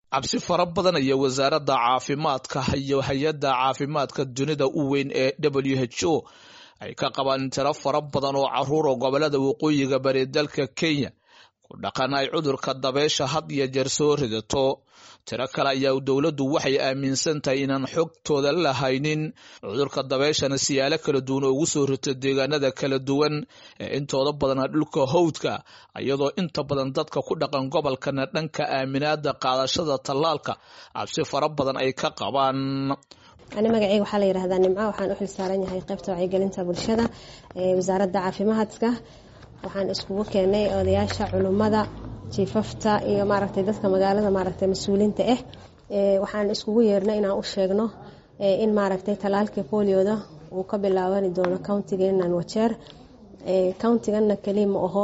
cabsi fara badan iyo wasaaradda caafimaadka iyo hay-adda caafimaadka dunida u weyn ee w h o ay ka qabaan tiro fara badan oo caruur oo gobolada waqooyiga bari dalka kenya ku dhaqan ay cudurka dabeysha had iyo jeer soo ridato tiro kale ayaa dowladdu waxay aaminsan tahay inaan xogtooda la haynin cudurka dabeeshana siyaalo kala duwan oo ugu soo rito deegaanada kala duwan ee intooda badana dhulka howdka iyadoo inta badan dadka ku dhaqan gobolkana dhanka aaminaada qaadashada tallaalka cabsi fara badan ay ka qabaan ani magaceyga waxaa la yihahdaa nimco waxaan u xil saaran yahay qaybta wacyigelinta bulshada ee wasaaradda caafimaadka waxaan iskugu keenay odayaasha culummada jiifafta iyo maaragtay dadka magaalada maaragtay mas-uuliinta ah waxaan iskugu yeernay inaan u sheegno in maaragtay talaalka bolioda uu ka bilaabani doono countigeenan wajeer countiganna keli ma aho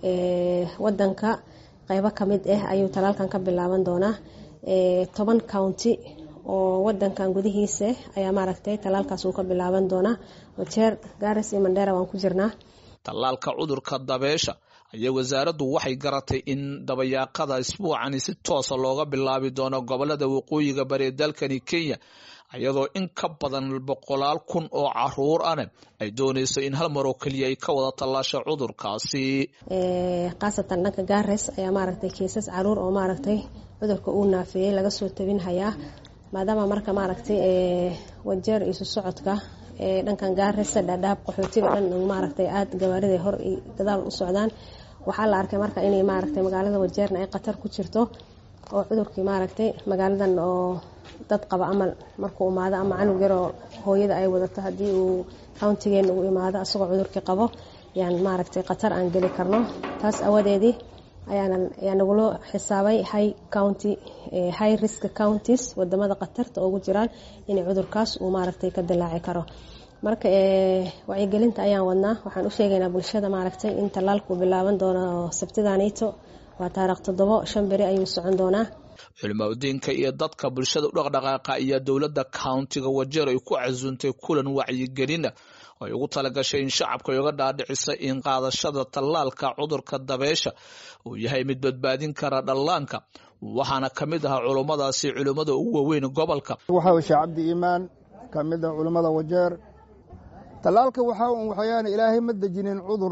wadanka qeybo kamid ah ayuu talaalkan ka bilaaban doonaa toban county oo wadankan gudihiisa ayaa maaragtay talaalkaas uu ka bilaaban doonaa wajeer garas iyo mandheera waan ku jirnaa tallaalka cudurka dabeesha ayaa wasaaraddu waxay garatay in dabayaaqada isbuucani si toosa looga bilaabi doono gobolada waqooyiga bari dalkani kenya iyadoo in ka badan boqolaal kun oo caruur ane ay dooneyso in hal mar oo keliya ay ka wada tallaasha cudurkaasi khaasatan dhanka gares ayaa maaragtay kiisas caruur oo maaragtay cudurka uu naafeeyey laga soo tabin hayaa maadaama marka maaragtay wajeer isu socodka dhankan gaaresa dhaadhaab qaxootiga dhan maaragtay aada gawaarida hor gadaal u socdaan waxaa la arkay marka inay maaragtay magaalada wajeerna ay khatar ku jirto oo cudurkii maaragtay magaaladan oo dad qaba amal markuu imaado ama canug yaroo hooyada ay wadato haddii uu countigeena uu imaado asagoo cudurkii qabo yaan maaragtay khatar aan geli karno taas awadeedii ayaa nagula xisaabay high county high risk counties wadamada khatarta ugu jiraan in cudurkaas uu maaragtay ka dilaaci karo marka wacyigelinta ayaan wadnaa waxaan u sheegaynaa bulshada maaragtay in tallaalku bilaaban doono sabtidanito waa taarikh toddobo shan beri ayuu socon doonaa culimaudiinka iyo dadka bulshada u dhaqdhaqaaqa iyo dowladda countiga wajeer ay ku casuuntay kulan wacyigelina ay ugu talagashay in shacabka ay uga dhaadhicisa in qaadashada tallaalka cudurka dabeesha uu yahay mid badbaadin kara dhallaanka waxaana ka mid ahaa culummadaasi culimmada ugu waaweyn gobolka waxaa sheekh cabdi iimaan ka mid ah culummada wajeer tallaalka waxaa un waxyaana ilaahay ma dejinin cudur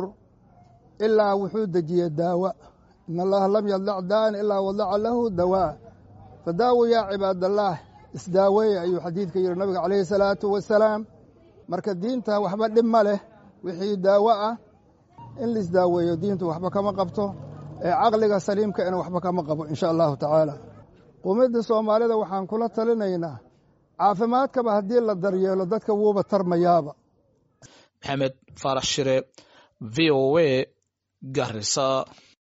ilaa wuxuu dejiyey daawa in allaha lam yadlac daan ilaa wadaca lahu dawaa fadaawo yaa cibaadallaah isdaaweeye ayuu xadiidka yidhi nabiga calayhi salaatu wasalaam marka diinta waxba dhib ma leh wixii daawo ah in laisdaaweeyo diintu waxba kama qabto ee caqliga saliimka ina waxba kama qabo insha allahu tacaala qumidda soomaalida waxaan kula talinaynaa caafimaadkaba haddii la daryeelo dadka wuuba tarmayaaba maxamed faarax shire v o a garisa